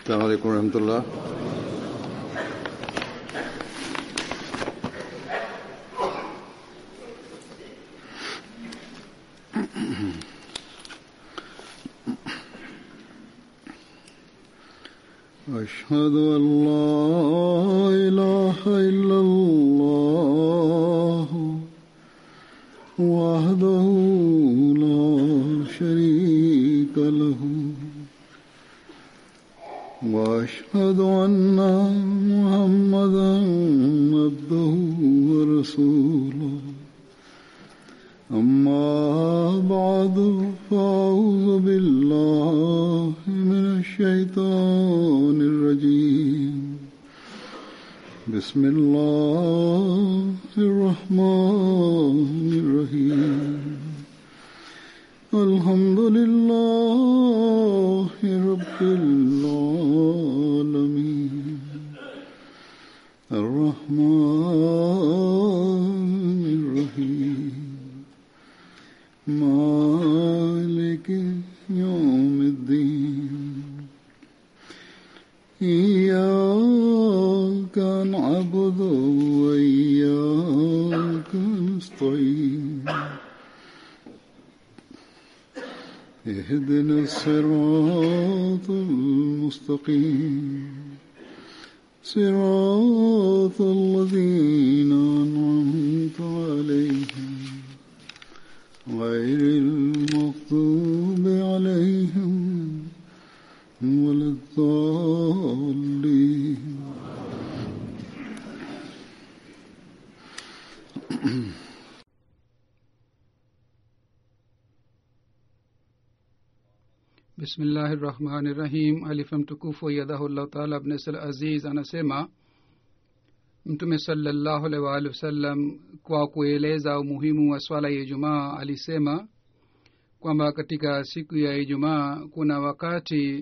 السلام عليكم ورحمة الله أشهد أن لا إله إلا الله وحده لا شريك له وأشهد أن محمدا عبده ورسوله أما بعد فأعوذ بالله من الشيطان الرجيم بسم الله الرحمن الرحيم الحمد لله رب العالمين الرحمن الرحيم مالك يوم الدين إياك نعبد وإياك نستعين اهدنا الصراط المستقيم صراط الذين أنعمت عليهم غير المغضوب عليهم ولا الضالين bismillahi rahmani rahim alifa mtukufu yadahullahu taala abnesal aziz anasema mtume salallahu alaihi waalihi wasallam kwa kueleza umuhimu wa swala ya ijumaa alisema kwamba katika siku ya ijumaa kuna wakati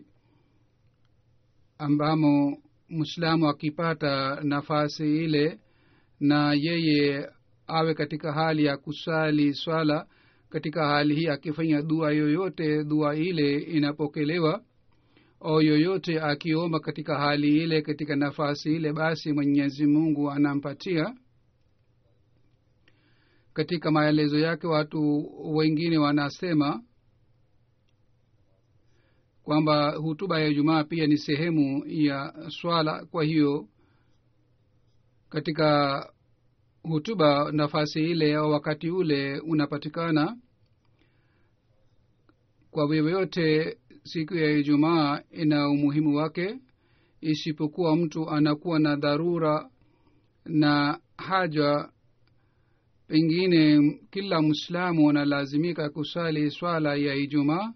ambamo mwislamu akipata nafasi ile na yeye awe katika hali ya kusali swala katika hali hii akifanya dua yoyote dua ile inapokelewa au yoyote akiomba katika hali ile katika nafasi ile basi mwenyezi mungu anampatia katika maelezo yake watu wengine wanasema kwamba hutuba ya ijumaa pia ni sehemu ya swala kwa hiyo katika hutuba nafasi ile au wakati ule unapatikana kwa vyovyote siku ya ijumaa ina umuhimu wake isipokuwa mtu anakuwa na dharura na haja pengine kila mwislamu analazimika kusali swala ya ijumaa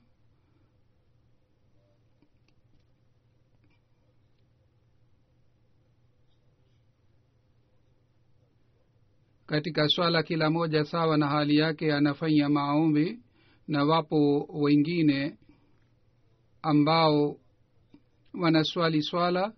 katika swala kila moja sawa na hali yake anafanya maombi na wapo wengine ambao wanaswali swala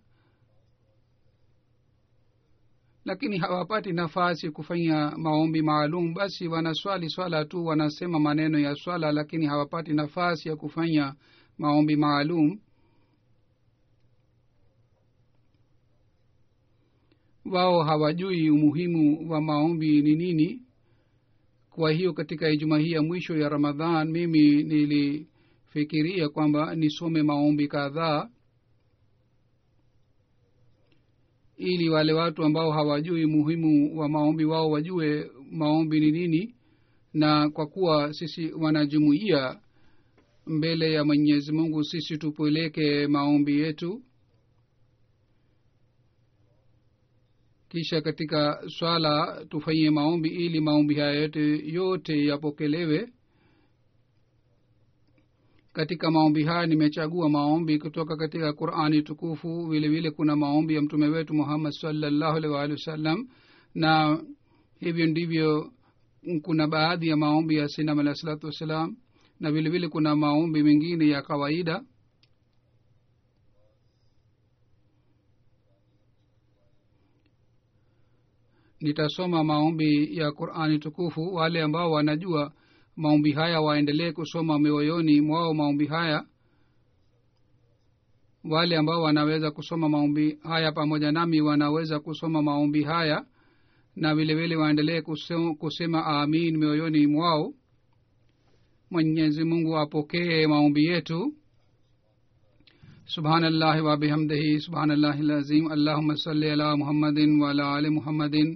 lakini hawapati nafasi kufanya maombi maalum basi wanaswali swala tu wanasema maneno ya swala lakini hawapati nafasi ya kufanya maombi maalum wao hawajui umuhimu wa maombi ni nini kwa hiyo katika ijuma hii ya mwisho ya ramadhan mimi nilifikiria kwamba nisome maombi kadhaa ili wale watu ambao hawajui muhimu wa maombi wao wajue maombi ni nini na kwa kuwa sisi wanajumuia mbele ya mwenyezi mungu sisi tupeleke maombi yetu kisha katika swala tufanyie maombi ili maombi haya yote yote yapokelewe katika maombi haya nimechagua maombi kutoka katika qurani tukufu vile vile kuna maombi ya mtume wetu muhammad salllahu alhi waalihi wasallam na hivyo ndivyo kuna baadhi ya maombi ya sinam alahi salatu wassalam na vile vile kuna maombi mengine ya kawaida nitasoma maombi ya qurani tukufu wale ambao wanajua maombi haya waendelee kusoma mioyoni mwao maombi haya wale ambao wanaweza kusoma maombi haya pamoja nami wanaweza kusoma maombi haya na vile vile waendelee kusema, kusema amin mioyoni mwao mwenyezi mungu apokee maombi yetu subhanallahi wabihamdihi subhanallahi lazim allahuma salli ala muhammadin waala ali muhammadin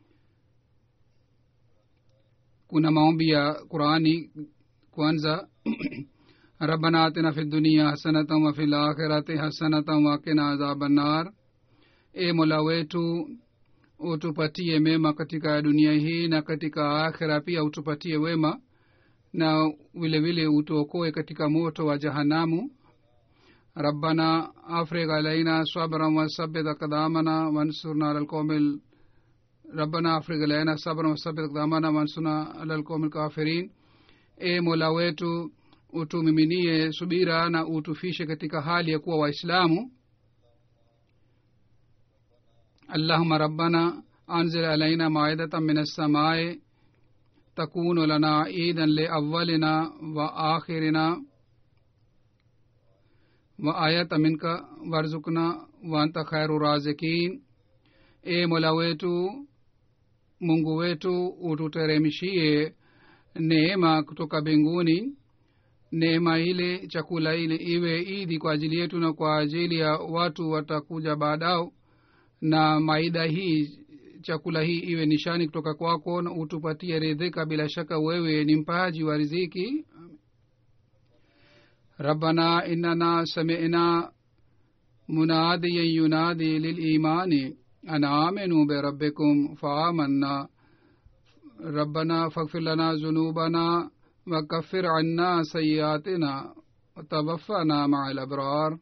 kuna maombi ya qurani kwanza ربنا آتنا في الدنيا حسنة وفي الآخرة حسنة وقنا عذاب النار e mola wetu utupatie mema katika dunia hii na katika akhira pia utupatie wema na vile vile utuokoe katika moto wa jahanamu rabbana afriq alaina sabran wasabit aqdamana wansurna ala alqawmi rabbana afriq alaina sabran wasabit aqdamana wansurna ala alqawmi alkafirin e mola wetu utumiminie subira na utufishe katika hali ya kuwa waislamu اللهم ربنا أنزل علينا مائدة من السماء تكون لنا عيدا لأولنا وآخرنا وآية منك وارزقنا وأنت خير الرازقين e mola wetu mungu wetu ututeremshie neema kutoka mbinguni neema ile chakula ile iwe idi kwa ajili yetu na kwa ajili ya watu watakuja baadao na maida hii chakula hii iwe nishani kutoka kwako na utupatie ridhika bila shaka wewe ni mpaji wa riziki rabbana innana samina munadiyan yunadi lilimani an aminu birabbikum faamanna rabbana faghfir lana zunubana wakafir anna sayiatina watawaffana maa labrar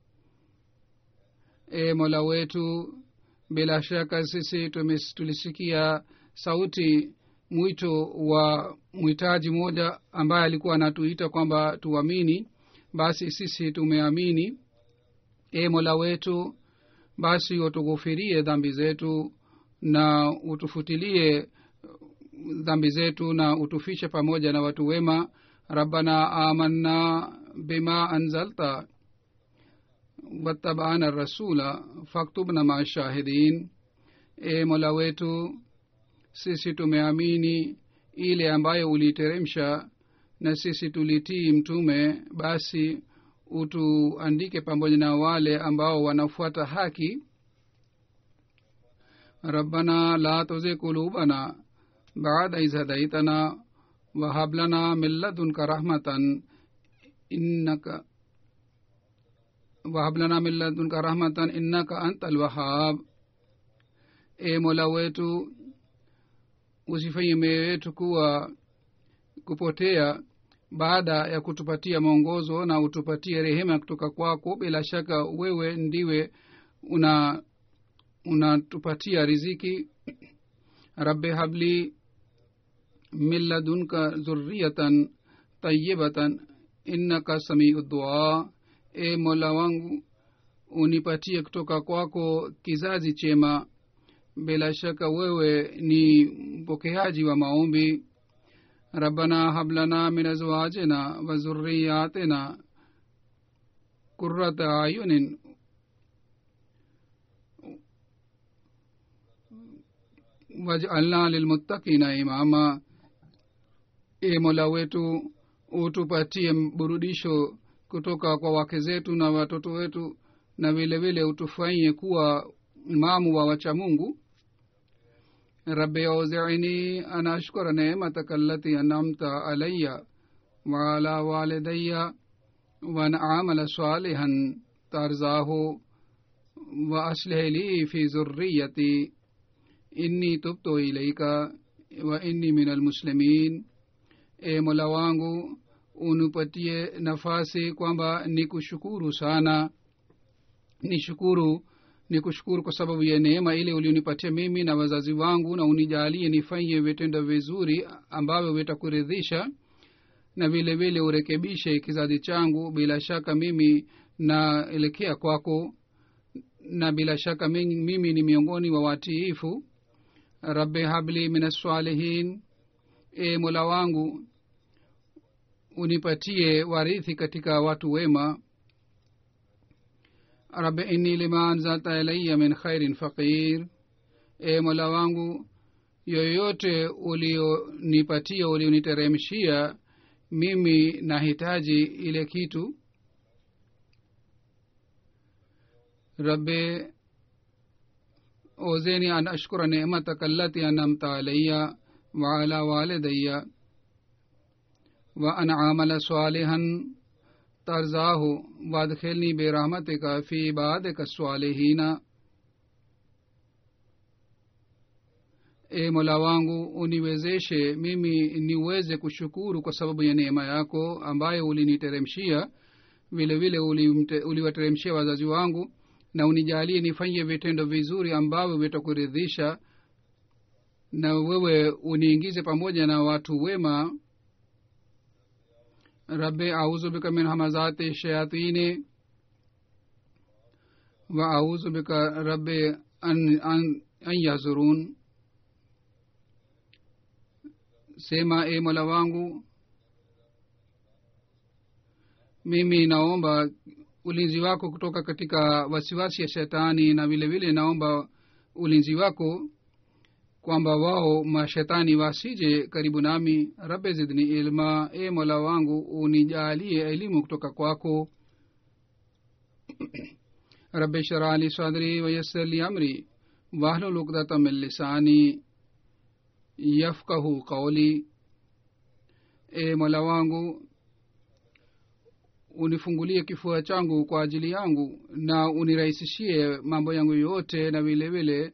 e mola wetu bila shaka sisi tulisikia sauti mwito wa mwitaji mmoja ambaye alikuwa anatuita kwamba tuamini basi sisi tumeamini e mola wetu basi utughufirie dhambi zetu na utufutilie dhambi zetu na utufishe pamoja na watu wema rabbana amanna bima anzalta wattabana rasula faktubna maa shahidin e mola wetu sisi tumeamini ile ambayo uliteremsha na sisi tulitii mtume basi utuandike pamoja na wale ambao wanafuata haki rabbana la tuzi kulubana baada iz hadaitana wahab lana min ladunka rahmatan innaka wahab lana min ladunka rahmatan innaka anta alwahab e mola wetu usifanye mioyo yetu kuwa kupotea baada ya kutupatia mwongozo na utupatie rehema kutoka kwako bila shaka wewe ndiwe una unatupatia riziki rabbi habli min ladunka zurriyatan tayibatan innaka samiu dua e mola wangu unipatie kutoka kwako kizazi chema bila shaka wewe ni mpokeaji wa maombi rabbana hablana min azwajina wa zurriyatina qurrata ayunin wajalna lilmuttaqina imama e mola wetu utupatie burudisho kutoka kwa wake zetu na watoto wetu na vile vile utufanye kuwa imamu wa wacha mungu rabbi auzini an ashkura nemataka allati anamta alaya waala walidaya wan amala salihan tarzahu wa aslih li fi zurriyati inni tubtu ilaika wa inni min almuslimin e mola wangu unipatie nafasi kwamba nikushukuru sana nishukuru ni kushukuru kwa sababu ya neema ile ulionipatia mimi na wazazi wangu na unijalie nifanye vitendo vizuri ambavyo vitakuridhisha na vile vile urekebishe kizazi changu bila shaka mimi naelekea kwako na bila shaka mimi, mimi ni miongoni wa watiifu rabbi habli min assalihin e mola wangu unipatie warithi katika watu wema rabi inni lima anzalta ilaya min khairin faqir e mola wangu yoyote ulionipatia ulioniteremshia mimi nahitaji ile kitu rabbi اوزینی ان اشکر نعمتک التی انعمت علی وعلى والدی وان عمل صالحا ترضاه وادخلنی برحمتک فی عبادک الصالحین e mola wangu uniwezeshe mimi niweze kushukuru kwa sababu ya neema yako ambayo uliniteremshia vile vile uliwateremshia wazazi wangu na unijalie nifanye vitendo vizuri ambavyo vitakuridhisha na wewe uniingize pamoja na watu wema rabbi auzu bika min hamazati shayatini wa auzu bika rabbi an, an, an yazurun sema e mola wangu mimi naomba ulinzi wako kutoka katika wasiwasi ya shetani na vile vile naomba ulinzi wako kwamba wao mashetani wasije karibu nami rabe zidni ilma e mola wangu unijalie elimu kutoka kwako rabe sharali sadri wayassir li amri wahlul uqdata min lisani yafkahu qauli e mola wangu unifungulie kifua changu kwa ajili yangu na unirahisishie mambo yangu yote na vile vile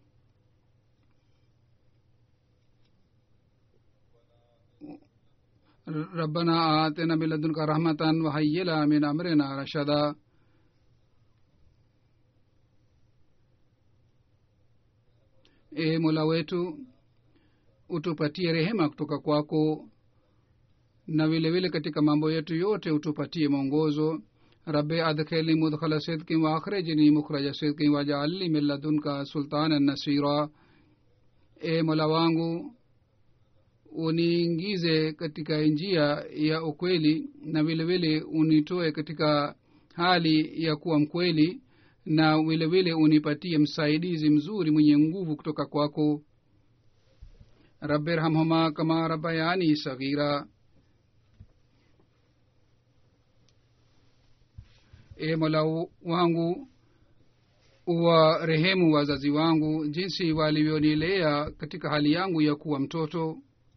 ربنا آتنا من لدنك رحمة وهيئ لنا من أمرنا رشدا e mola wetu utupatie rehema kutoka kwako na vile vile katika mambo yetu yote utupatie mwongozo rabe adkhilni mudkhala sidkin wa akhrijni mukhraja sidkin wajaalni min ladunka sultanan nasira e mola wangu uniingize katika njia ya ukweli na vile vile unitoe katika hali ya kuwa mkweli na vile vile unipatie msaidizi mzuri mwenye nguvu kutoka kwako rabbi rhamhuma kama rabayani saghira e mola wangu uwa rehemu wazazi wangu jinsi walivyonilea katika hali yangu ya kuwa mtoto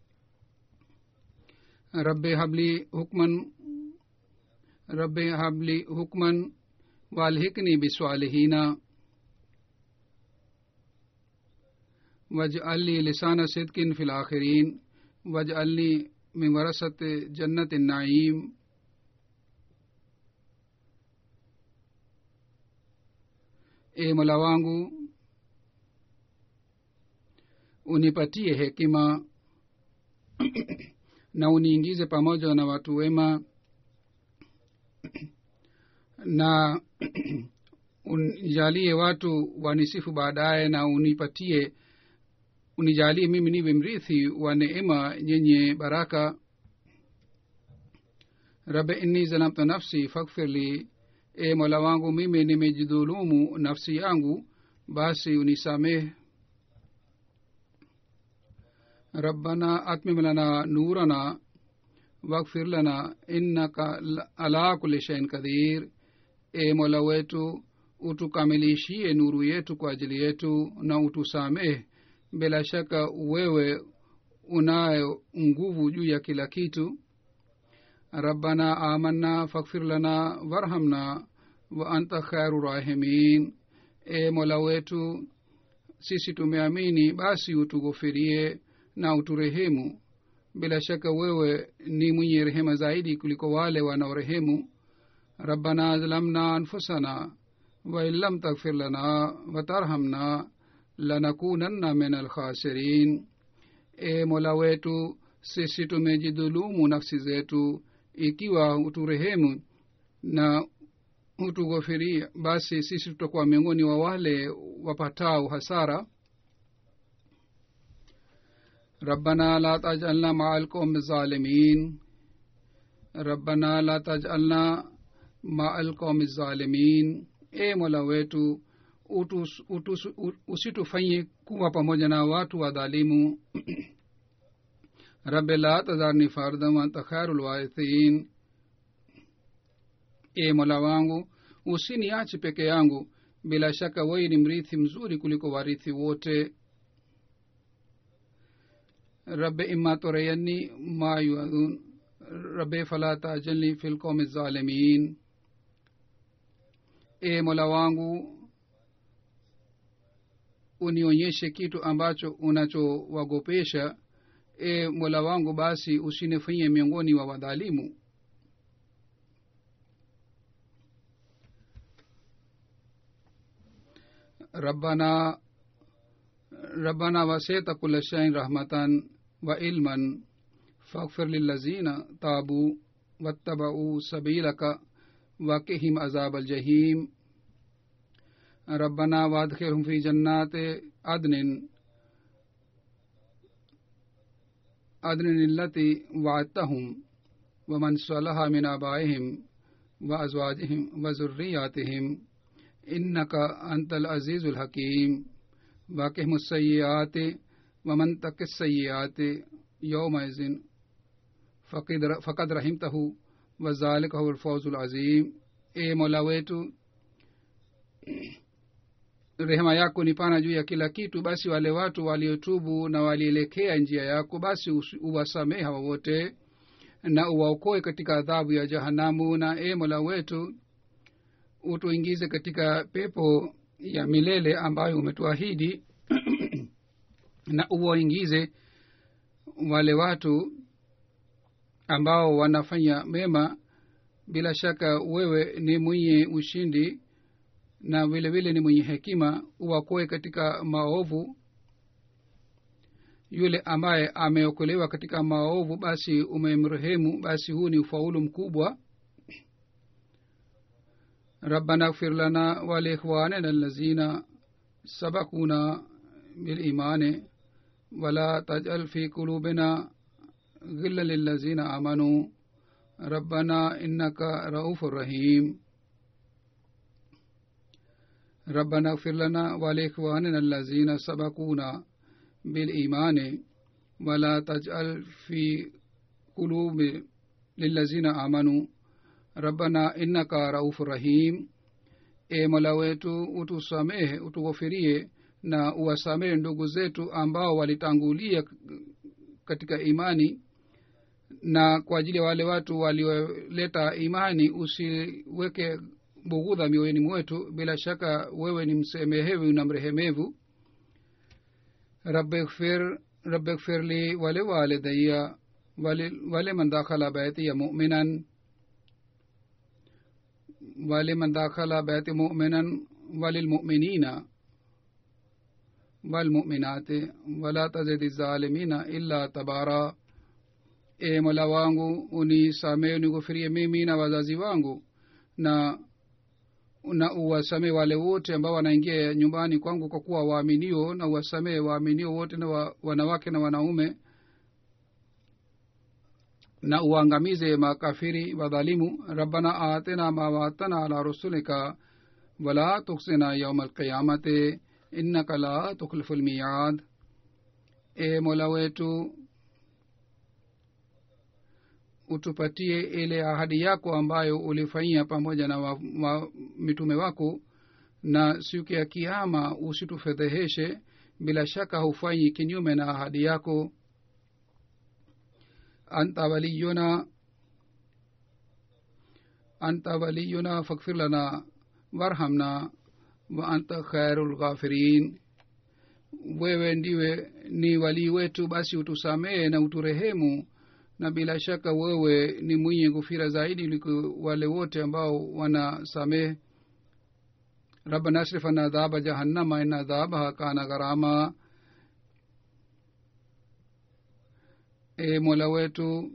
rabbi habli hukman rabbi habli hukman walhikni biswalihina waj'alni lisana sidkin fi lakhirin waj'alni min warasati jannati naim e mola wangu unipatie hekima na uniingize pamoja na watu wema na unijalie watu wanisifu baadaye na unipatie unijalie mimi niwe mrithi wa neema yenye baraka rabe inni zalamtu nafsi fakfirli e mola wangu mimi nimejidhulumu nafsi yangu basi unisamehe rabbana atmim lana nurana wakfir lana innaka ala kuli shein kadir e mola wetu utukamilishie nuru yetu kwa ajili yetu na utusamehe bila shaka wewe unayo nguvu juu ya kila kitu rabbana amanna fakfir lana warhamna wa anta khairu rahimin e mola wetu sisi tumeamini basi utughofirie na uturehemu bila shaka wewe ni mwenye rehema zaidi kuliko wale wanaorehemu rabbana zalamna anfusana wain lam taghfir lana watarhamna lanakunanna min alkhasirin e mola wetu sisi tumejidhulumu nafsi zetu ikiwa uturehemu na hutughofiria basi sisi tutakuwa miongoni wa wale wapatao hasara ربنا لا تجعلنا مع القوم الظالمين ربنا لا تجعلنا مع القوم الظالمين e mola wetu utus, utus, u- usitufanye kuwa pamoja na watu wadhalimu rabbi la tadharni fardan wa anta khairu lwarithin e mola wangu usiniachi peke yangu bila shaka wewe ni mrithi mzuri kuliko warithi wote rabbi imma turayanni ma yuadun rabbi fala tajalni fi lqaumi zalimin e mola wangu unionyeshe kitu ambacho unachowagopesha e mola wangu basi usinifanyie miongoni wa wadhalimu ربنا ربنا وسعت كل شيء رحمة وعلما فاغفر للذين تابوا واتبعوا سبيلك وقهم عذاب الجحيم ربنا وادخلهم في جنات عدن عدن التي وعدتهم ومن صلح من آبائهم وأزواجهم وذرياتهم إنك أنت العزيز الحكيم واقهم السيئات ومن تك السيئات يومئذ فقد فقد رحمته وذلك هو الفوز العظيم e mola wetu rehema yako ni pana juu ya kila kitu basi wale watu waliotubu na walielekea njia yako basi usi- uwasamehe hawa wote na uwaokoe katika adhabu ya jahanamu na e mola wetu utuingize katika pepo ya milele ambayo umetuahidi na uwaingize wale watu ambao wanafanya mema bila shaka wewe ni mwenye ushindi na vile vile ni mwenye hekima uwakoe katika maovu yule ambaye ameokolewa katika maovu basi umemrehemu basi huu ni ufaulu mkubwa ربنا اغفر لنا ولإخواننا الذين سبقونا بالإيمان ولا تجعل في قلوبنا غلا للذين آمنوا ربنا إنك رؤوف رحيم ربنا اغفر لنا ولإخواننا الذين سبقونا بالإيمان ولا تجعل في قلوب للذين آمنوا rabbana innaka raufu rahim e mola wetu utusamehe utughofirie na uwasamehe ndugu zetu ambao walitangulia katika imani na kwa ajili ya wale watu walioleta imani usiweke bughudha mioyoni mwetu bila shaka wewe ni msemehevu na mrehemevu rabbighfir rabbighfir li wale walidayya wale, wale man dakhala baitiya mu'minan ولمن دخل بيت مؤمنا وللمؤمنين والمؤمنات ولا تزد الظالمين إلا تبارا e mola wangu unisamehe unighufirie mimi na wazazi wangu na na uwasamehe wale wote ambao wanaingia nyumbani kwangu kwa kuwa waaminio na uwasamehe waaminio wote na wa, wanawake na wanaume na uangamize makafiri wadhalimu rabbana atina ma watana ala rusulika wala tuksina yauma alqiyamati innaka la tukhlifu lmiyad e mola wetu utupatie ile ahadi yako ambayo ulifanyia pamoja na wa, wa, mitume wako na siku ya kiama usitufedheheshe bila shaka hufanyi kinyume na ahadi yako أنت ولينا أنت ولينا فاغفر لنا وارحمنا وأنت خير الغافرين wewe ndiwe ni walii wetu basi utusamehe na uturehemu na bila shaka wewe ni mwenye gufira zaidi liko wale wote ambao wanasamehe rabbana asrif ana adhaba jahannama ina adhabaha kana gharama e mola wetu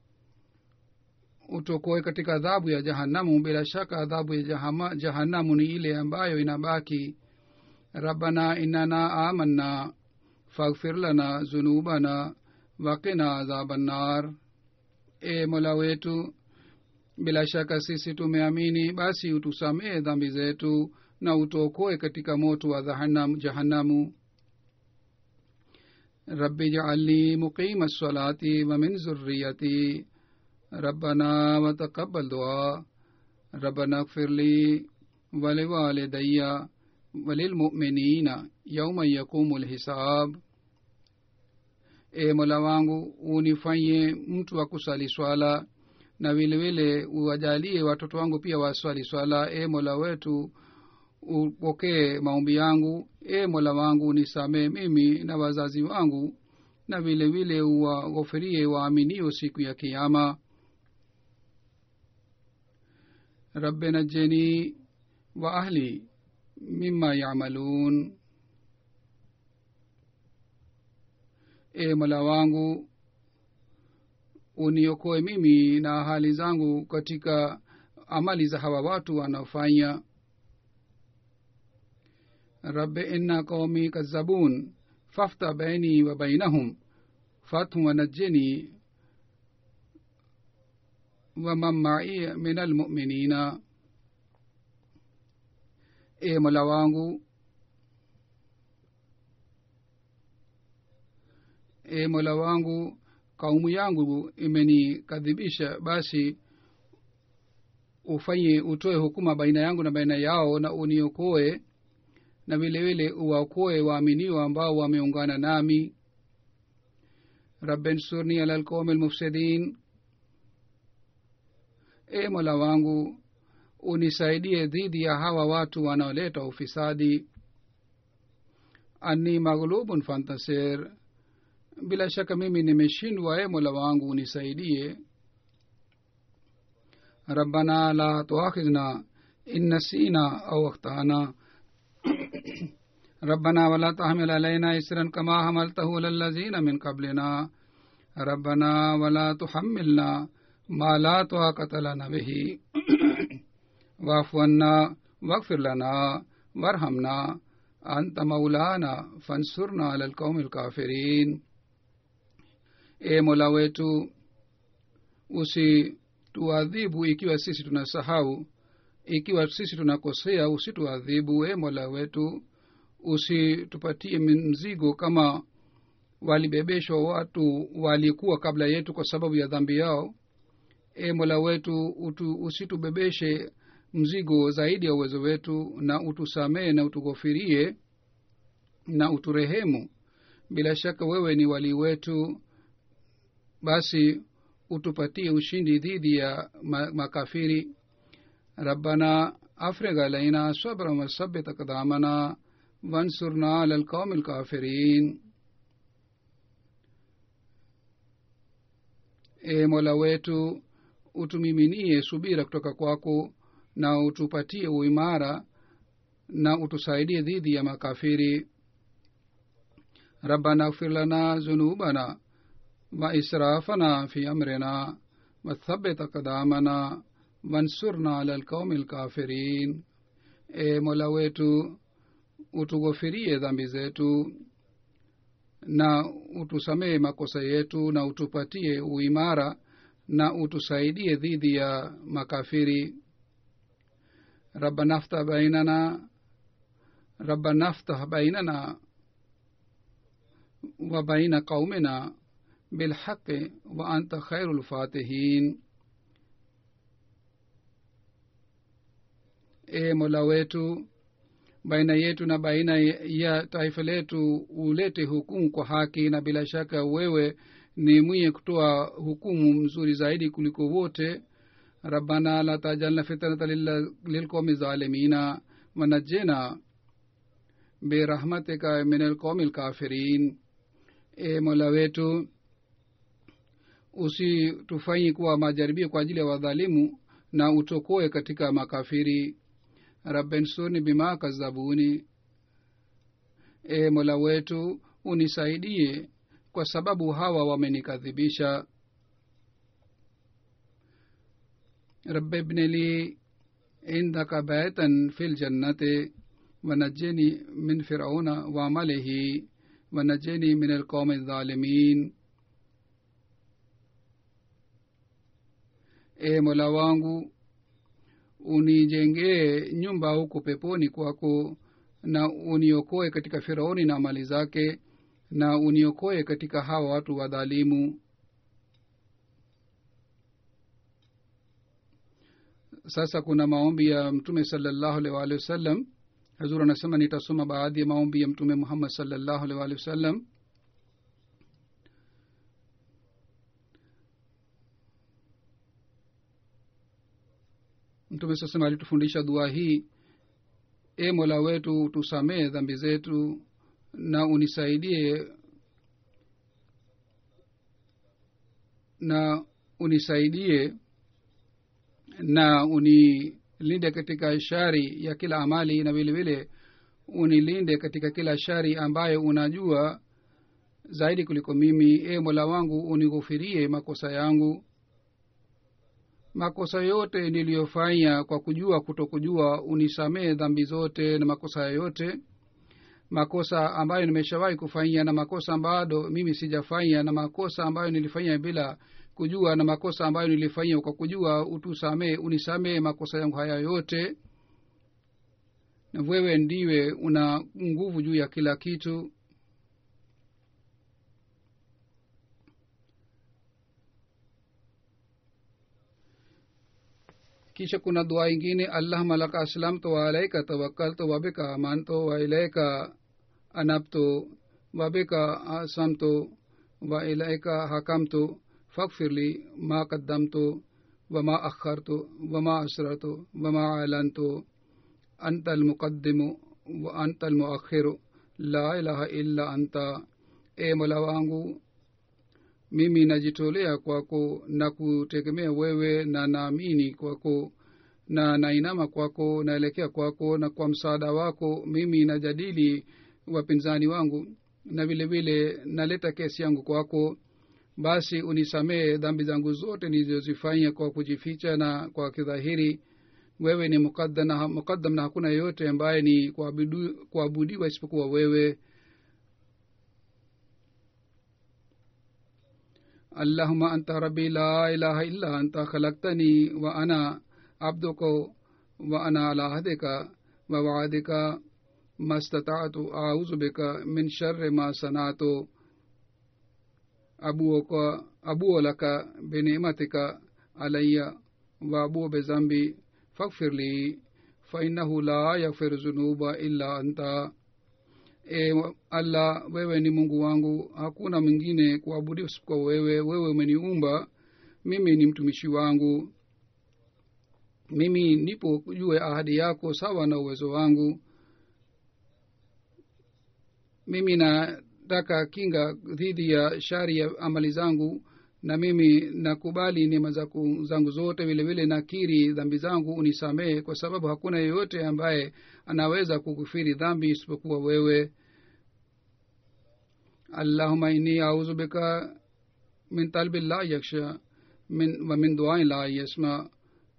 utokoe katika adhabu ya jahanamu bila shaka adhabu ya jahama, jahanamu ni ile ambayo inabaki rabbana innana amanna faghfir lana zunubana wakina adhaba nnar e mola wetu bila shaka sisi tumeamini basi utusamehe dhambi zetu na utuokoe katika moto wa dhahanam- jahanamu rabbi jaalni muqima lsalati wa min zurriyati rabbana wataqabal dua rabbana اغفر لي ولوالدي وللمؤمنين يوم يقوم الحساب e mola wangu unifanye mtu wa kusali swala na vilevile uwajalie watoto wangu pia waswali swala e mola wetu upokee maombi yangu e mola wangu nisamee mimi na wazazi wangu na vile vile uwaghofirie waaminio siku ya kiama rabbi najeni wa ahli mima yamalun e mola wangu uniokoe mimi na hali zangu katika amali za hawa watu wanaofanya rabbi inna qaumi kazabun fafta baini wa bainahum fathum wanajeni waman mai min almuminina e mola wangu e mola wangu kaumu yangu imenikadhibisha basi ufanye utoe hukuma baina yangu na baina yao na uniokoe na vile vile uwaokoe waaminio ambao wameungana nami rabbensurni ala lqaumi lmufsidin e mola wangu unisaidie dhidi ya hawa watu wanaoleta ufisadi anni maghlubun fantasir bila shaka mimi nimeshindwa e mola wangu unisaidie rabbana la tuakhidhna in nasina au akhtana ربنا ولا تحمل علينا إسرا كما حملته على الذين من قبلنا ربنا ولا تحملنا ما لا طاقة لنا به واعف عنا واغفر لنا وارحمنا أنت مولانا فانصرنا على القوم الكافرين e mola wetu usituadhibu ikiwa sisi tunasahau ikiwa sisi tunakosea usituadhibu e mola wetu usitupatie mzigo kama walibebeshwa watu walikuwa kabla yetu kwa sababu ya dhambi yao e mola wetu utu, usitubebeshe mzigo zaidi ya uwezo wetu na utusamee na utughofirie na uturehemu bila shaka wewe ni wali wetu basi utupatie ushindi dhidi ya ma- makafiri rabbana afrigh alaina sabra wasabit akdamana wansurna ala lqaumi lkafirin e mola wetu utumiminie subira kutoka kwako na utupatie uimara na utusaidie dhidi ya makafiri rabbana اغفر لنا ذنوبنا وإسرافنا في أمرنا وثبت أقدامنا وانصرنا على القوم الكافرين e mola wetu utughofirie dhambi zetu na utusamehe makosa yetu na utupatie uimara na utusaidie dhidi ya makafiri rabbana ftah bainana rabbana ftah bainana wa baina qaumina bilhaqi wa anta khairu lfatihin e mola wetu baina yetu na baina ya taifa letu ulete hukumu kwa haki na bila shaka wewe ni mwenye kutoa hukumu mzuri zaidi kuliko wote rabbana la tajalna fitnata lilqomi zalimina wanajena birahmatika min alqomi lkafirin e mola wetu usitufanyi kuwa majaribio kwa ajili ya wadhalimu na utokoe katika makafiri rabbensurni bima kazabuni e mola wetu unisaidie kwa sababu hawa wamenikadhibisha rabbi ibni li indaka baitan fi ljannati wanajeni min firauna waamalihi wanajeni min alqaumi aldhalimin e mola wangu unijengee nyumba huko peponi kwako na uniokoe katika firauni na mali zake na uniokoe katika hawa watu wadhalimu sasa kuna maombi ya mtume salallahu alaihi waalihi wasallam hazur anasema nitasoma baadhi ya maombi ya mtume muhammad salallahu alaihi waalihi wasallam mtume sasema alitufundisha dua hii e mola wetu tusamee dhambi zetu na unisaidie na unisaidie na unilinde katika shari ya kila amali na vile vile unilinde katika kila shari ambayo unajua zaidi kuliko mimi e mola wangu unighufirie makosa yangu makosa yote niliyofanya kwa kujua kutokujua unisamee dhambi zote na makosa yoyote makosa ambayo nimeshawahi kufanya na makosa bado mimi sijafanya na makosa ambayo nilifanya bila kujua na makosa ambayo nilifanya kwa kujua utusamee unisamee makosa yangu haya yote na wewe ndiwe una nguvu juu ya kila kitu kisha kuna dua ingine allahuma laka aslamtu waalaika tawakkaltu wabika amantu wailaika anabtu wabika asamtu wailaika hakamtu faghfir li ma qaddamtu wama akhartu wama asrartu wama alantu anta almuqaddimu wa anta almuakhiru la ilaha illa anta e mola wangu mimi najitolea kwako na kutegemea wewe na naamini kwako na nainama kwako naelekea kwako na kwa msaada wako mimi najadili wapinzani wangu na vile vile naleta kesi yangu kwako basi unisamehe dhambi zangu zote nilizozifanya kwa kujificha na kwa kidhahiri wewe ni mukaddam na hakuna yeyote ambaye ni kuabudiwa isipokuwa wewe اللهم أنت ربي لا إله إلا أنت خلقتني وأنا عبدك وأنا على عهدك ووعدك ما استطعت أعوذ بك من شر ما صنعت أبوك أبو لك بنعمتك علي وأبو بذنبي فاغفر لي فإنه لا يغفر الذنوب إلا أنت e allah wewe ni mungu wangu hakuna mwingine kuabudiwa isipokuwa wewe wewe umeniumba mimi ni mtumishi wangu mimi nipo jue ahadi yako sawa na uwezo wangu mimi nataka kinga dhidi ya shari ya amali zangu na mimi nakubali neema zangu zote vile vile nakiri dhambi zangu unisamehe kwa sababu hakuna yeyote ambaye anaweza kukufiri dhambi isipokuwa wewe allahuma inni auzu bika min talbi la yaksha min wa min duai la yasma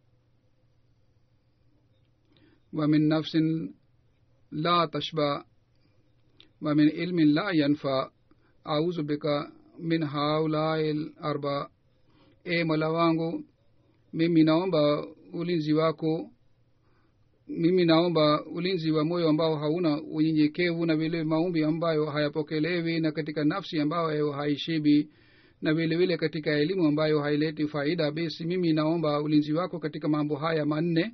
wa min nafsin la tashba wa min ilmin la yanfa auzu bika min haulai arba e mola wangu mimi naomba ulinzi wako mimi naomba ulinzi wa moyo ambao hauna unyenyekevu na vile maombi ambayo hayapokelewi na katika nafsi ambayo haishibi na vile vile katika elimu ambayo haileti faida basi mimi naomba ulinzi wako katika mambo haya manne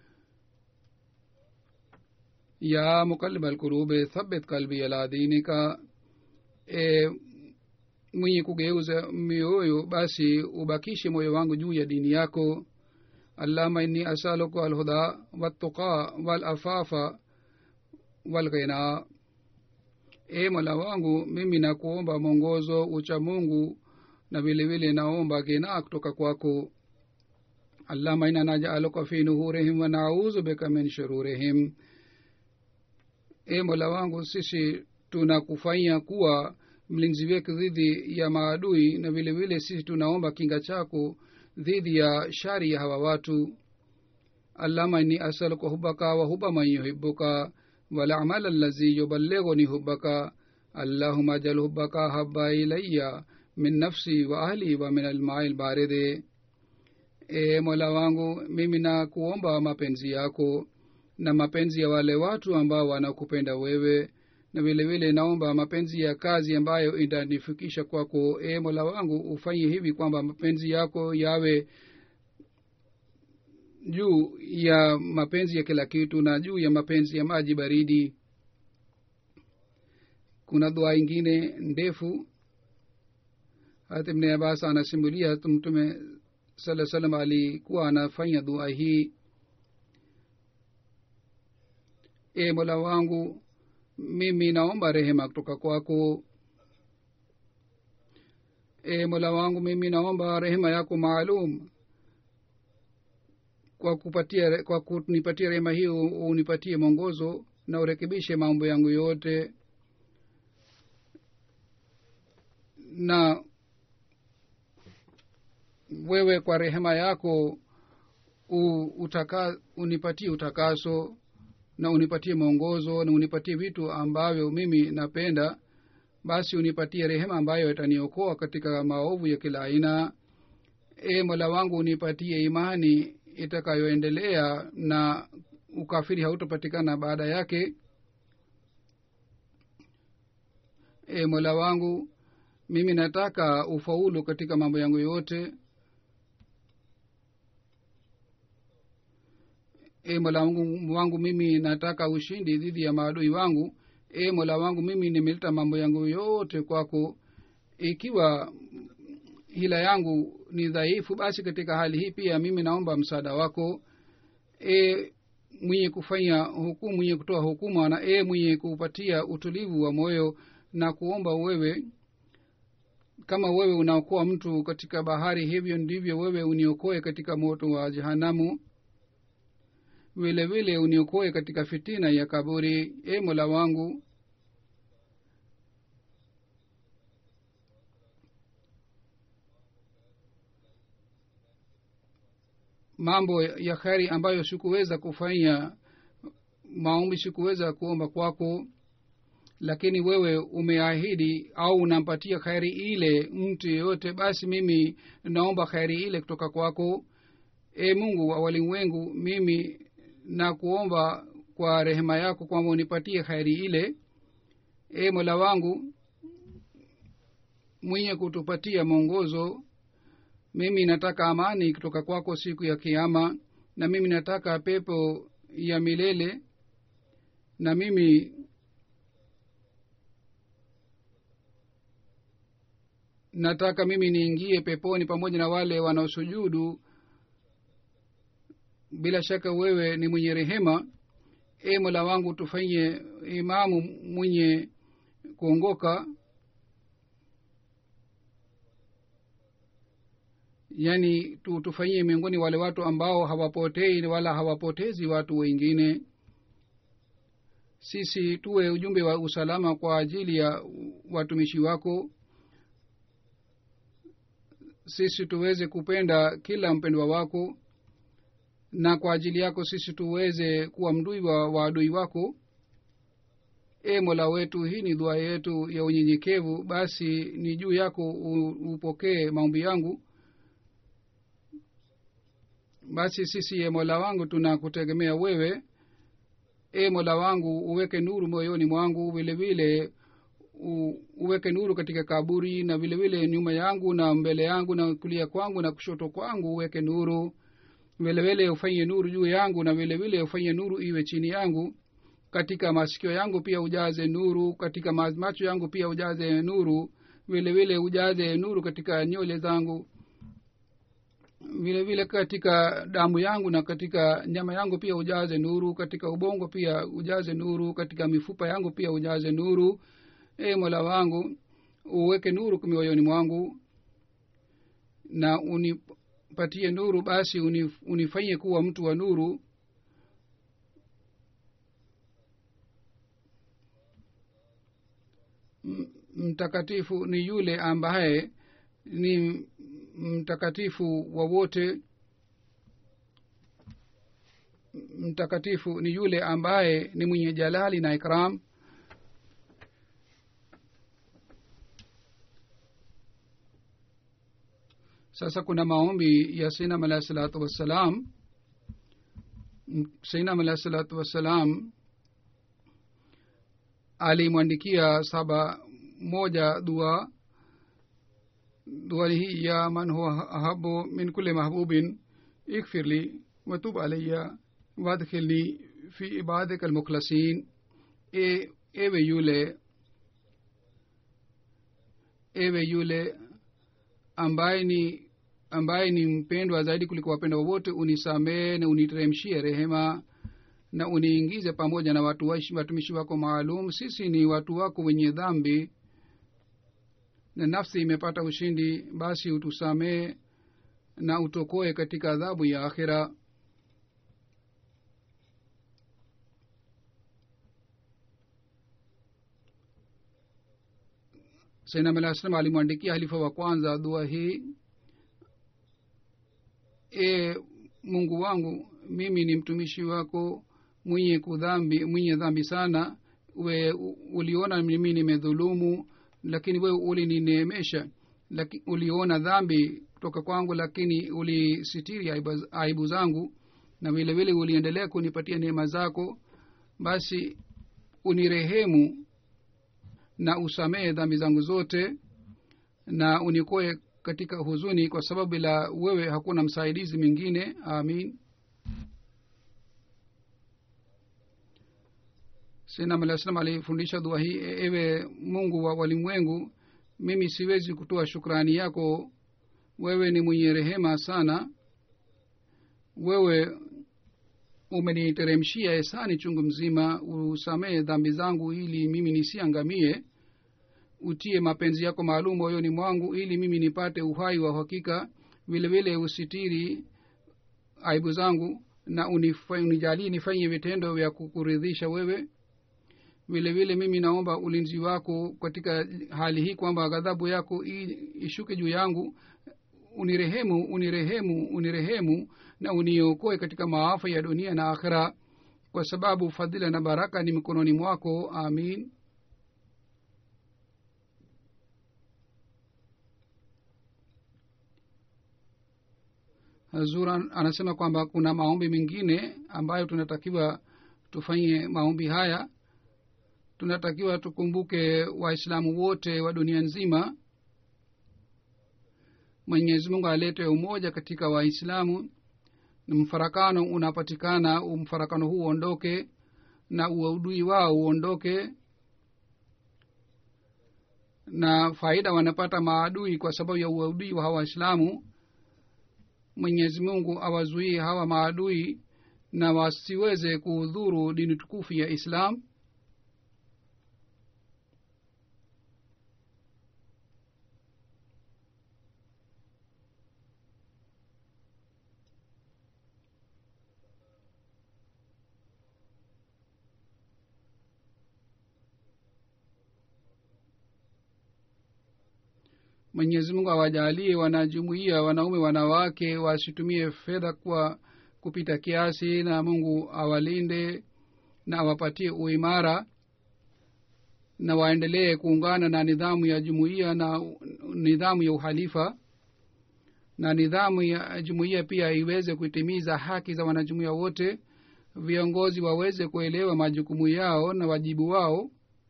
ya mukalib alkurube thabit kalbi ala dinika e, mwenye kugeuza mioyo basi ubakishe moyo wangu juu ya dini yako allahuma inni asaluka alhuda waltuqa walafafa walghina e mola wangu mimi nakuomba mwongozo ucha mungu na vilevile naomba ghina kutoka kwako allahuma ina najaluka fi nuhurihim wa nauzu bika min shururihim e mola wangu sisi tunakufanya kuwa mlinzi wetu dhidi ya maadui na vile vile sisi tunaomba kinga chako dhidi ya shari ya hawa watu allama inni asaluka hubaka wa huba man yuhibuka walamal allazi yuballighuni hubaka allahuma jal hubaka haba ilaya min nafsi wa ahli wa min almai lbaride e mola wangu mimi na kuomba mapenzi yako na mapenzi ya wale watu ambao wanakupenda wewe na vile vile naomba mapenzi ya kazi ambayo itanifikisha kwako e mola wangu ufanye hivi kwamba mapenzi yako yawe juu ya mapenzi ya kila kitu na juu ya mapenzi ya maji baridi kuna dua ingine ndefu hata ibn abbas anasimulia mtume saa salam alikuwa anafanya dua hii e mola wangu mimi naomba rehema kutoka kwako e mola wangu mimi naomba rehema yako maalum kwa kupatia kwa kunipatia rehema hiyo unipatie mwongozo na urekebishe mambo yangu yote na wewe kwa rehema yako u, utaka, unipatie utakaso na unipatie mwongozo na unipatie vitu ambavyo mimi napenda basi unipatie rehema ambayo itaniokoa katika maovu ya kila aina e mola wangu unipatie imani itakayoendelea na ukafiri hautopatikana baada yake e mola wangu mimi nataka ufaulu katika mambo yangu yote e mola wangu, wangu mimi nataka ushindi dhidi ya maadui wangu e mola wangu mimi nimeleta mambo yangu yote kwako ikiwa hila yangu ni dhaifu basi katika hali hii pia mimi naomba msaada wako e mwenye kufanya hukumu mwenye kutoa hukuma na e mwenye kupatia utulivu wa moyo na kuomba wewe kama wewe unaokoa mtu katika bahari hivyo ndivyo wewe uniokoe katika moto wa jehanamu vile vile uniokoe katika fitina ya kaburi e mola wangu mambo ya kheri ambayo sikuweza kufanya maombi sikuweza kuomba kwako lakini wewe umeahidi au unampatia kheri ile mtu yeyote basi mimi naomba kheri ile kutoka kwako e mungu wa walimwengu mimi na kuomba kwa rehema yako kwamba unipatie kheri ile e mola wangu mwenye kutupatia mwongozo mimi nataka amani kutoka kwako siku ya kiama na mimi nataka pepo ya milele na mimi nataka mimi niingie peponi pamoja na wale wanaosujudu bila shaka wewe ni mwenye rehema e mola wangu tufanye imamu mwenye kuongoka yaani tu, tufanyie miongoni wale watu ambao hawapotei wala hawapotezi watu wengine sisi tuwe ujumbe wa usalama kwa ajili ya watumishi wako sisi tuweze kupenda kila mpendwa wako na kwa ajili yako sisi tuweze kuwa mdui wa waadui wako e mola wetu hii ni dua yetu ya unyenyekevu basi ni juu yako upokee maombi yangu basi sisi ye mola wangu tunakutegemea wewe e mola wangu uweke nuru moyoni mwangu vile vile uweke nuru katika kaburi na vile vile nyuma yangu na mbele yangu na kulia kwangu na kushoto kwangu uweke nuru vile vile ufanye nuru juu yangu na vile vile ufanye nuru iwe chini yangu katika masikio yangu pia ujaze nuru katika macho yangu pia ujaze nuru vile vile ujaze nuru katika nywele zangu vile vile katika damu yangu na katika nyama yangu pia ujaze nuru katika ubongo pia ujaze nuru katika mifupa yangu pia ujaze nuru e mola wangu uweke nuru mioyoni mwangu na unipatie nuru basi unif, unifanyie kuwa mtu wa nuru mtakatifu ni yule ambaye ni mtakatifu wa wote mtakatifu ni yule ambaye ni mwenye jalali na ikram sasa kuna maombi ya sainam alahi salatu wassalam sainam alahi salatu wassalam alimwandikia saba moja dua dua hii ya man huwa ahabu min kulli mahbubin ikfir li watub alaya wadkhilni fi ibadika almukhlasin e, ewe yule ewe yule ambaye ni ambaye ni mpendwa zaidi kuliko wapendwa wowote unisamee na uniteremshie rehema na uniingize pamoja na watu watumishi wako maalum sisi ni watu wako wenye dhambi na nafsi imepata ushindi basi utusamee na utokoe katika adhabu ya akhira sainam alah salam alimwandikia halifa wa kwanza dua hii e mungu wangu mimi ni mtumishi wako mwenye kudhambi mwenye dhambi sana we uliona mimi nimedhulumu lakini wewe ulinineemesha laki, uliona dhambi kutoka kwangu lakini ulisitiri aibu, aibu zangu na vile vile uliendelea kunipatia neema zako basi unirehemu na usamehe dhambi zangu zote na unikoe katika huzuni kwa sababu bila wewe hakuna msaidizi mwingine amin sinam alah salam alifundisha dua hii ewe mungu wa walimwengu mimi siwezi kutoa shukrani yako wewe ni mwenye rehema sana wewe umeniteremshia esani chungu mzima usamehe dhambi zangu ili mimi nisiangamie utie mapenzi yako maalum moyoni mwangu ili mimi nipate uhai wa uhakika vile vile usitiri aibu zangu na unijalie nifanye vitendo vya kukuridhisha wewe vile vile mimi naomba ulinzi wako katika hali hii kwamba ghadhabu yako ishuke juu yangu unirehemu unirehemu unirehemu na uniokoe katika maafa ya dunia na akhira kwa sababu fadhila na baraka ni mikononi mwako amin zur anasema kwamba kuna maombi mengine ambayo tunatakiwa tufanye maombi haya tunatakiwa tukumbuke waislamu wote wa dunia nzima mwenyezi mungu alete umoja katika waislamu mfarakano unapatikana mfarakano huu uondoke na uadui wao uondoke na faida wanapata maadui kwa sababu ya uadui wa hawa waislamu mwenyezi mungu awazuie hawa maadui na wasiweze kuudhuru dini tukufu ya islam mwenyezi mungu awajalie wanajumuia wanaume wanawake wasitumie fedha kwa kupita kiasi na mungu awalinde na awapatie uimara na waendelee kuungana na nidhamu ya jumuiya na nidhamu ya uhalifa na nidhamu ya jumuiya pia iweze kutimiza haki za wanajumuiya wote viongozi waweze kuelewa majukumu yao na wajibu wao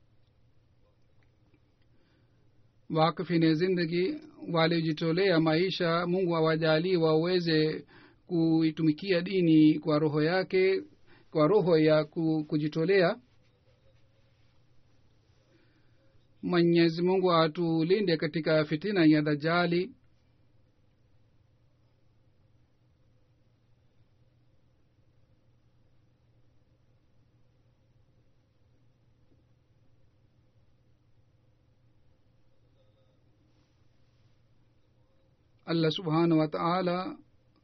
wakfine zindagi waliojitolea maisha mungu awajalii waweze kuitumikia dini kwa roho yake kwa roho ya kujitolea mwenyezi mungu atulinde katika fitina ya dajali allah subhanahu wa taala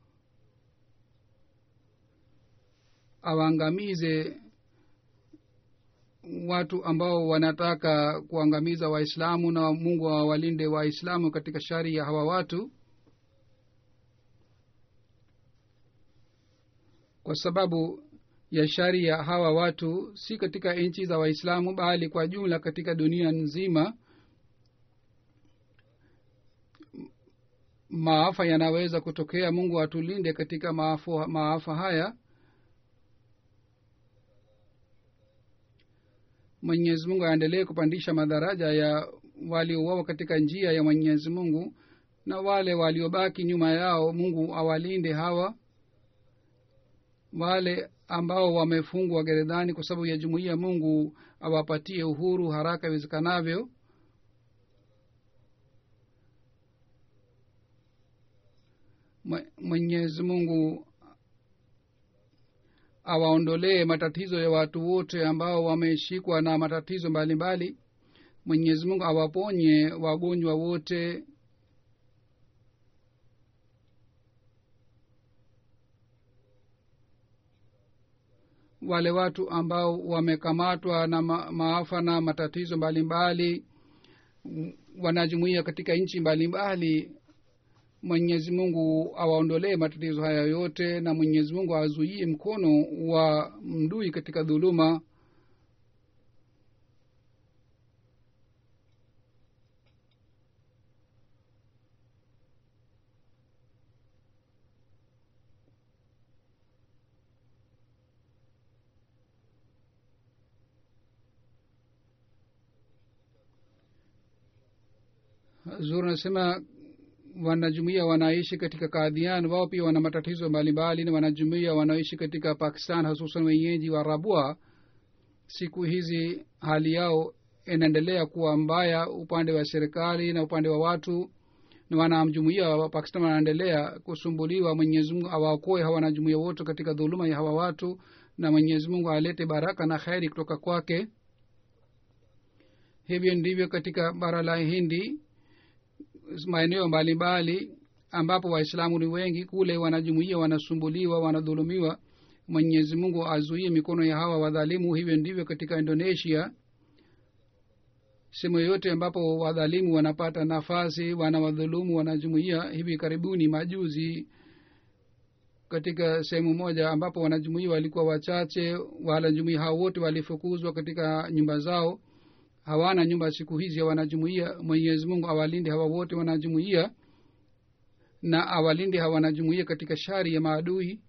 awaangamize watu ambao wanataka kuangamiza waislamu na mungu awalinde waislamu katika shari ya hawa watu kwa sababu ya shari ya hawa watu si katika nchi za waislamu bali kwa jumla katika dunia nzima maafa yanaweza kutokea mungu atulinde katika maafa, maafa haya mwenyezi mungu aendelee kupandisha madaraja ya waliouawa katika njia ya mwenyezi mungu na wale waliobaki nyuma yao mungu awalinde hawa wale ambao wamefungwa gerezani kwa sababu ya jumuiya mungu awapatie uhuru haraka iwezekanavyo mwenyezi mungu awaondolee matatizo ya watu wote ambao wameshikwa na matatizo mbalimbali mwenyezi mungu awaponye wagonjwa wote wale watu ambao wamekamatwa na ma, maafa na matatizo mbalimbali wanajumuia katika nchi mbalimbali mwenyezi mungu awaondolee matatizo haya yote na mwenyezi mungu azuie mkono wa mdui katika dhuluma zur anasema wanajumuia wanaishi katika kadhian wao pia wana matatizo mbalimbali na wanajumuia wanaoishi katika pakistan hususan wenyeji wa rabua siku hizi hali yao inaendelea kuwa mbaya upande wa serikali na upande wa watu na wanajumuia wa pakistan wanaendelea kusumbuliwa mwenyezi mungu awaokoe hawa wanajumuia wote katika dhuluma ya hawa watu na mwenyezi mungu alete baraka na kheri kutoka kwake hivyo ndivyo katika bara la hindi maeneo mbalimbali ambapo waislamu ni wengi kule wanajumuia wanasumbuliwa wanadhulumiwa mwenyezi mungu azuie mikono ya hawa wadhalimu hivyo ndivyo katika indonesia sehemu yoyote ambapo wadhalimu wanapata nafasi wanawadhulumu wanajumuia hivi karibuni majuzi katika sehemu moja ambapo wanajumuia walikuwa wachache wanajumuia hao wote walifukuzwa katika nyumba zao hawana nyumba siku hizi wanajumuia mwenyezi mungu awalinde hawa wote wanajumuia na awalinde hawa wanajumuia katika shari ya maadui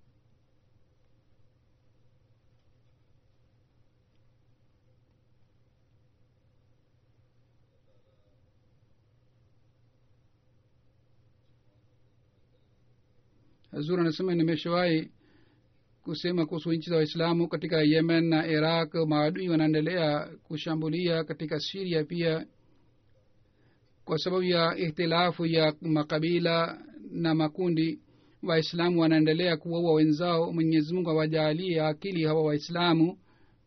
hazur anasema nimeshawahi kusema kuhusu nchi za waislamu katika yemen na iraq maadui wanaendelea kushambulia katika siria pia kwa sababu ya ihtilafu ya makabila na makundi waislamu wanaendelea kuwaua wenzao mwenyezi mungu awajaalie akili hawa waislamu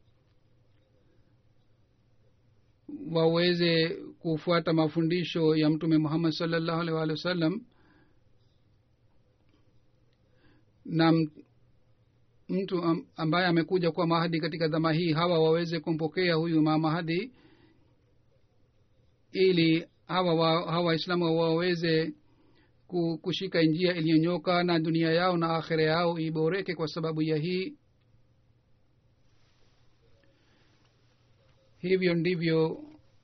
waweze kufuata mafundisho ya mtume muhammad salllahu alih walihi wa sallam na mtu ambaye amekuja kuwa mahadi katika dhama hii hawa waweze kumpokea huyu mamahadi ili hawa wa, hawa waislamu waweze kushika njia iliyonyoka na dunia yao na akhira yao iboreke kwa sababu ya hii hivyo ndivyo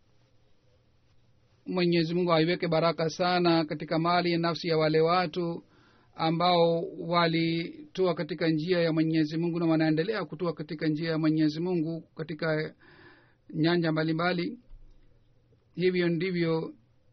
mwenyezi mungu aiweke baraka sana katika mali ya nafsi ya wale watu ambao walitoa katika njia ya mwenyezi mungu na wanaendelea kutoa katika njia ya mwenyezi mungu katika nyanja mbalimbali hivyo ndivyo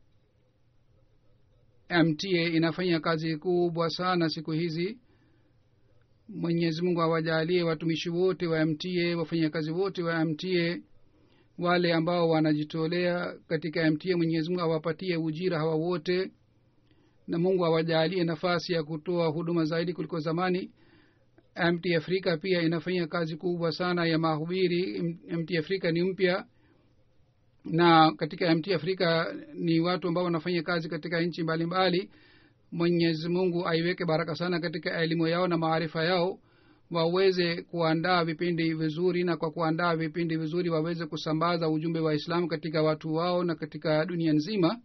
mta inafanya kazi kubwa sana siku hizi mwenyezi mungu awajalie watumishi wote wa mta wafanyakazi wote wa mta wale ambao wanajitolea katika mta mwenyezi mungu awapatie ujira hawa wote na mungu awajalie nafasi ya kutoa huduma zaidi kuliko zamani mt afrika pia inafanya kazi kubwa sana ya mahubiri mt afrika ni mpya na katika mt afrika ni watu ambao wanafanya kazi katika nchi mbalimbali mwenyezi mungu aiweke baraka sana katika elimu yao na maarifa yao waweze kuandaa vipindi vizuri na kwa kuandaa vipindi vizuri waweze kusambaza ujumbe wa islamu katika watu wao na katika dunia nzima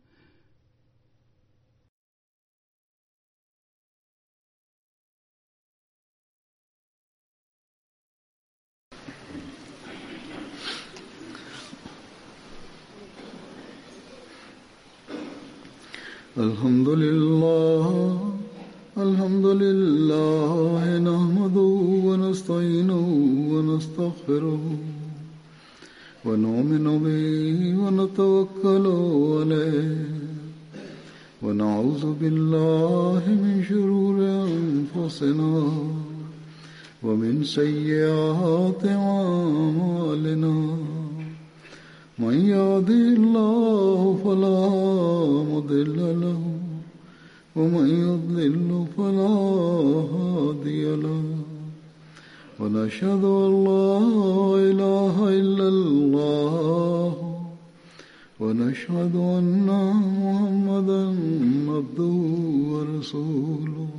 الحمد لله الحمد لله نحمده ونستعينه ونستغفره ونؤمن به ونتوكل عليه ونعوذ بالله من شرور أنفسنا ومن سيئات أعمالنا من يهده الله فلا مضل له ومن يضلل فلا هادي له ونشهد أن لا إله إلا الله ونشهد أن محمدا عبده ورسوله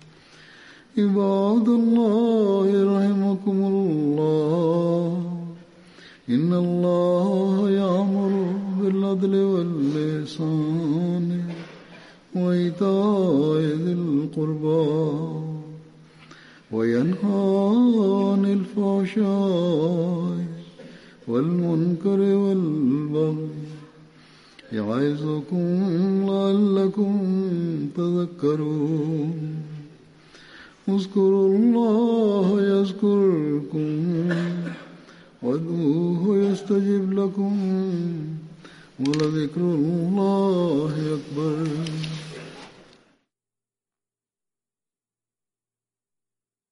عباد الله رحمكم الله إن الله يأمر بالعدل واللسان وإيتاء ذي القربى وينهى عن الفحشاء والمنكر والبغي يعظكم لعلكم تذكرون اذكروا الله يذكركم وادعوه يستجب لكم ولذكر الله أكبر